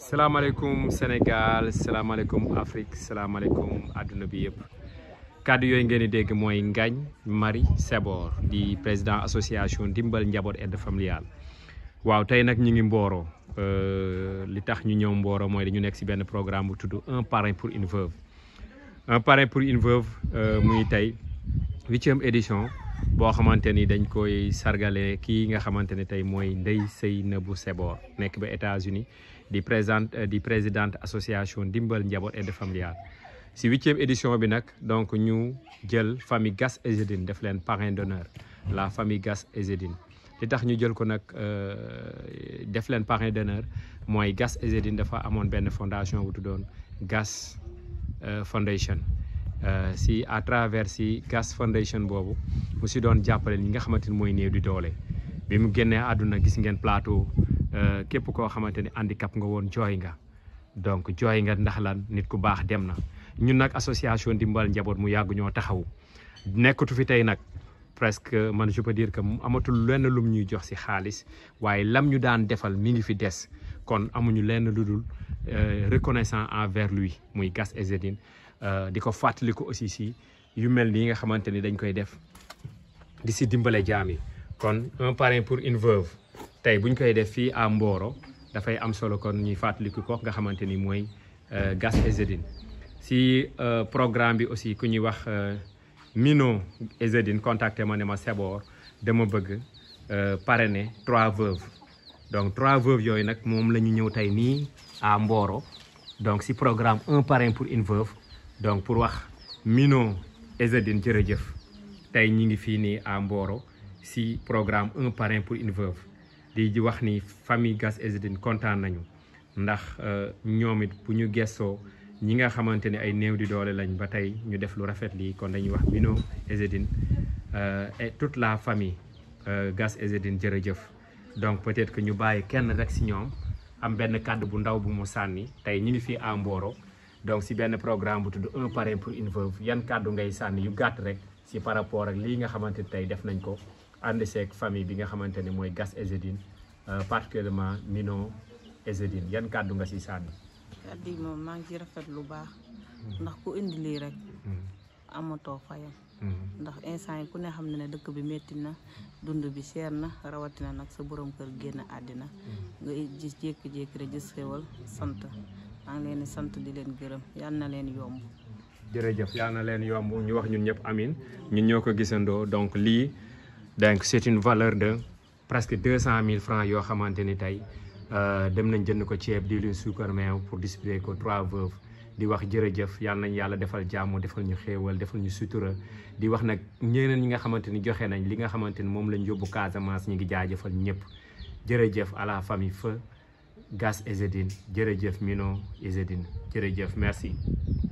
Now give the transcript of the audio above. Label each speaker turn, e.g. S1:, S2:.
S1: salaamaaleykum Sénégal salaamaaleykum Afrique salaamaaleykum àdduna bi yëpp kàddu yooyu ngeen di dégg mooy Ngagne Marie Sebor di président association Ndimbal Njaboot aide familiale waaw tey nag ñu ngi Mboro li tax ñu ñëw Mboro mooy dañu nekk ci benn programme bu tudd un parrain pour une veuve un parrain pour une veuve muy tey huitième édition boo xamante ni dañ koy sargale kii nga xamante ne tey mooy Ndeye Seynabou Sebor nekk ba États-Unis di présidente di présidente association Ndimbal Njaboot aide familiale si huitième édition bi nag donc ñu jël famille Gass Ezedine def leen parrain d'honneur la famille Gass Ezedine li tax ñu jël ko nag def leen parrain d'honneur mooy Gass Ezedine dafa amoon benn fondation bu tuddoon Gass Foundation si à travers si Gass Foundation boobu mu si doon jàppale ñi nga xamante ni mooy néew di doole bi mu génnee àdduna gis ngeen plateau képp koo xamante ni handicap nga woon jooy nga donc jooy nga ndax lan nit ku baax dem na ñun nag association Ndimbal Njaboot mu yàgg ñoo taxaw nekkatu fi tey nag presque man je peux dire que amatul lenn lum ñuy jox si xaalis waaye lam ñu daan defal mi ngi fi des kon amuñu lenn lu dul reconnaissant envers lui muy Gass Ezedine di ko fàttali ko aussi si yu mel nii nga xamante ni dañ koy def di si dimbale jaam yi kon un parrain pour une veuve tey buñ koy def fii à Mboro dafay am solo kon ñuy fàttaliku ko nga xamante ni mooy Gass Ezedine si programme bi aussi ku ñuy wax Mino Ezedine contacté ma ne ma Sebor dama bëgg parrainer trois veuves donc trois veuves yooyu nag moom la ñu ñëw tey nii à Mboro donc si programme un parrain pour une veuve donc pour wax Mino Ezedine jërëjëf tey ñi ngi fii nii à Mboro si programme un parrain pour une veuve di wax ni famille Gass Ezedine kontaan nañu ndax ñoom it bu ñu gestoo ñi nga xamante ne ay néew di doole lañ ba tey ñu def lu rafet lii kon dañuy wax Mino Ezedine et toute la famille Gass Ezedine jërëjëf donc peut-être que ñu bàyyi kenn rek si ñoom am benn kàddu bu ndaw bu mu sànni tey ñu ngi fii à Mboro donc si benn programme bu tudd un parrain pour une veuve yan kàddu ngay sànni yu gàtt rek si par rapport ak lii nga xamante ni tey def nañ ko ànd seeg famille bi nga xamante ne mooy Gass Ezedine particulièrement Mino Ezedine yan kàddu nga si sànni.
S2: kàddu yi moom maa ngi ci rafet lu baax ndax ku indi lii rek amatoo fayam ndax instant yi ku ne xam ne ne dëkk bi métti na dund bi seer na rawatina nag sa borom kër génn àddina nga gis jékki-jékki rek gis xewal sant maa ngi leen di sant di leen gërëm yal na leen yomb
S1: jërëjëf yal na leen yomb ñu wax ñun ñëpp amin ñun ñoo ko gisandoo donc lii donc c'est une valeur de presque deux cent mille francs yoo xamante ni tey dem nañ jënd ko ceeb diwlin suukar meew pour distribuer ko trois veuves di wax jërëjëf yal nañ yàlla defal jàmm defal ñu xéewal defal ñu sutura di wax nag ñeneen ñi nga xamante ni joxe nañ li nga xamante ni moom lañ yóbbu Casamance ñi ngi jaajëfal ñëpp jërëjëf à la famille feu Gass Ezedine jërëjëf Mino Ezedine jërëjëf merci